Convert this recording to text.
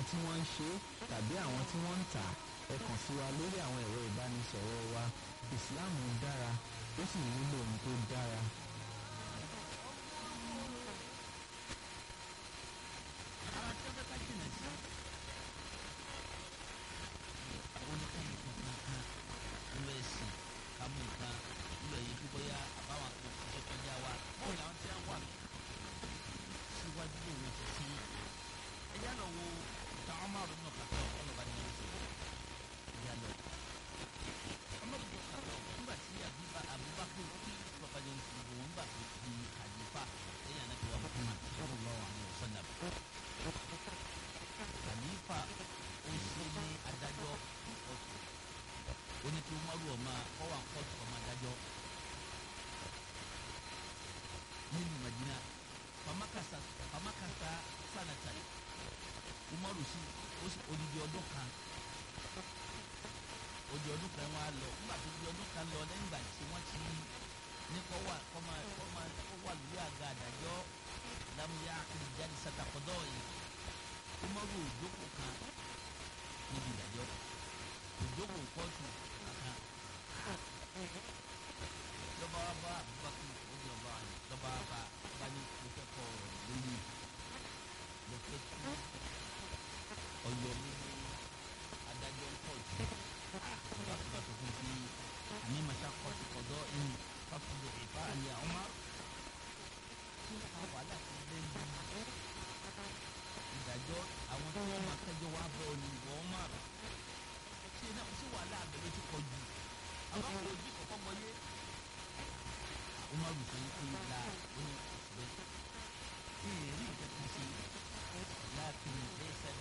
tí wọ́n ń ṣe tàbí àwọn tí wọ́n ń tà ẹ kàn sí wa lórí àwọn ẹ̀rọ ìbánisọ̀rọ̀ wa Islam dára ó sì nílò ohun tó dára. ara tí wọ́n fẹ́ ká jìnà sí àwọn oníkàyè kankan kan nínú ẹ̀sìn kámú nǹkan nílò èyí tó bóyá àbáwọn kan ṣiṣẹ́ kọjá wa bóyá àwọn tí wọ́n wà síwájú òun ti sí ẹ̀yà lọ wo ìtàn ọmọ àrùn náà kàtà ọlọ́ba ní ọ̀sẹ̀ ẹ̀yà lọ ọmọ àrùn náà kàtà nígbà tí àbúbá Abubakar tí bàbá jẹun ti bò wọn gbà tó di àdìfà lẹ́yìn ànábì wa Muhammad sallallahu alaihi wasallam àlífà ó ṣe ní adájọ́ ọ̀tún ó ní kí umaru ọmọ ọwọ́ àkọ́tù ọmọ adájọ́ nínú Madina famakasa famakasa sanata umaru sí ó sì odidi ọdún kan odi ọdún kan wá lọ nígbà tó di ọdún kan lọ lẹ́yìn ìgbà tí wọ́n ti ní kọ́ wà kọ́ máa kọ́ máa kọ́ wà lórí àga àdájọ́ lámúyá akéde jáde sàtàkọ́dọ́ yìí umaru òjòkó kan níbi ìdájọ́ òjòkó kóòtù kankan lọ́ba wa bá abubakar ojú ọba wa ni lọ́ba wa bá bá ní mo fẹ́ kọ́ ọ̀rọ̀ lórí mo fẹ́ kí ọ̀yọ́ mi ní adájọ́ kóòtù ọba tó bá tó fún fi àmì màṣá kóòtù kọ̀dọ̀ ẹni fàkùdù ìfà àlẹ́ ọmọ tí wọ́n wà láti lẹ́yìn ìdájọ́ àwọn tí wọ́n máa kẹjọ wá bọ̀ ní wọ́n máa rà ṣé náà ṣé wàhálà àbẹ̀lẹ̀ ti pọ̀ jù àwọn kò ojú kọ̀kọ́ gbọ́yé. ó máa rùsọ yín pé la ó ní bẹ́ẹ̀ kí èrè nǹkan kan ṣe láàfin lẹ́sẹ̀